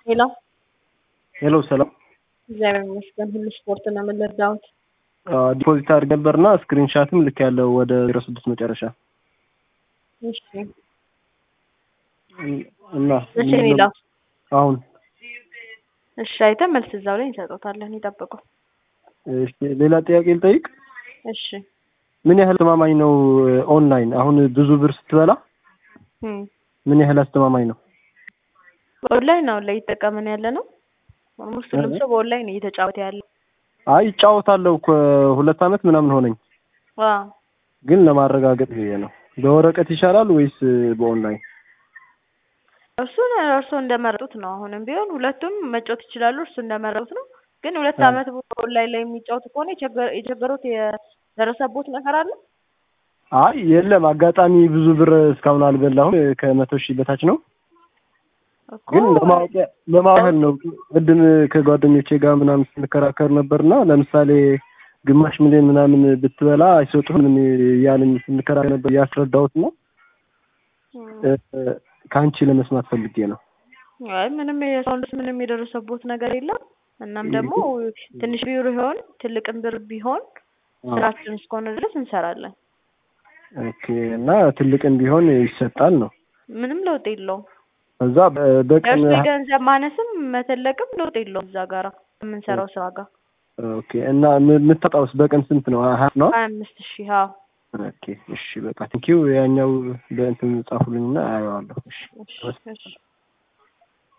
ሄሎ ሄሎ ሰላም። እግዚአብሔር ይመስገን። ሁሉ ስፖርት ነው የምንረዳሁት። ዲፖዚት አድርግ ነበርና ስክሪንሻትም ልክ ያለው ወደ ዜሮ ስድስት መጨረሻ እሺ እና መቼ ነው የሚለው? አሁን እሺ አይተን መልስ እዛው ላይ እንሰጦታለን። ይጠብቁ። እሺ ሌላ ጥያቄ ልጠይቅ። እሺ ምን ያህል አስተማማኝ ነው ኦንላይን? አሁን ብዙ ብር ስትበላ እም ምን ያህል አስተማማኝ ነው? ኦንላይን አሁን ላይ እየተጠቀምን ያለ ነው። ኦልሞስት ሁሉም ሰው በኦንላይን ነው እየተጫወተ ያለ። አይ እጫወታለሁ እኮ ሁለት አመት ምናምን ሆነኝ፣ አዎ ግን ለማረጋገጥ ብዬ ነው። በወረቀት ይሻላል ወይስ በኦንላይን? እሱን እርሶ እንደመረጡት ነው። አሁንም ቢሆን ሁለቱም መጫወት ይችላሉ። እርሱ እንደመረጡት ነው። ግን ሁለት አዎ። አመት ኦንላይን ላይ የሚጫወቱ ከሆነ የቸገ- የቸገሩት የደረሰቦት ነገር አለ? አይ የለም፣ አጋጣሚ ብዙ ብር እስካሁን አልበላሁም። ከመቶ ሺህ በታች ነው። እኮ ግን ለማወቅ ለማወቅ ነው። ቅድም ከጓደኞቼ ጋር ምናምን ስንከራከር ነበርና ለምሳሌ ግማሽ ሚሊዮን ምናምን ብትበላ አይሰጡህም ያንን ስንከራከር ነበር ያስረዳሁት ነው። እም፣ ከአንቺ ለመስማት ፈልጌ ነው። አይ ምንም የሰውን ልጅ ምንም የደረሰቦት ነገር የለም። እናም ደግሞ ትንሽ ብር ቢሆን ትልቅም ብር ቢሆን ስራችን እስከሆነ ድረስ እንሰራለን። ኦኬ እና ትልቅም ቢሆን ይሰጣል ነው። ምንም ለውጥ የለውም። ከዛ በ- በቀን የእርሱ የገንዘብ ማነስም መተለቅም ለውጥ የለውም እዛ ጋራ የምንሰራው ስራ ጋር ኦኬ እና ም- የምታጣውስ በቀን ስንት ነው? ሀያ ነው? ሀያ አምስት ሺህ አዎ። ኦኬ እሺ በቃ ቴንኪው። ያኛው በእንትን ጻፉልኝና አየዋለሁ። እሺ እሺ እሺ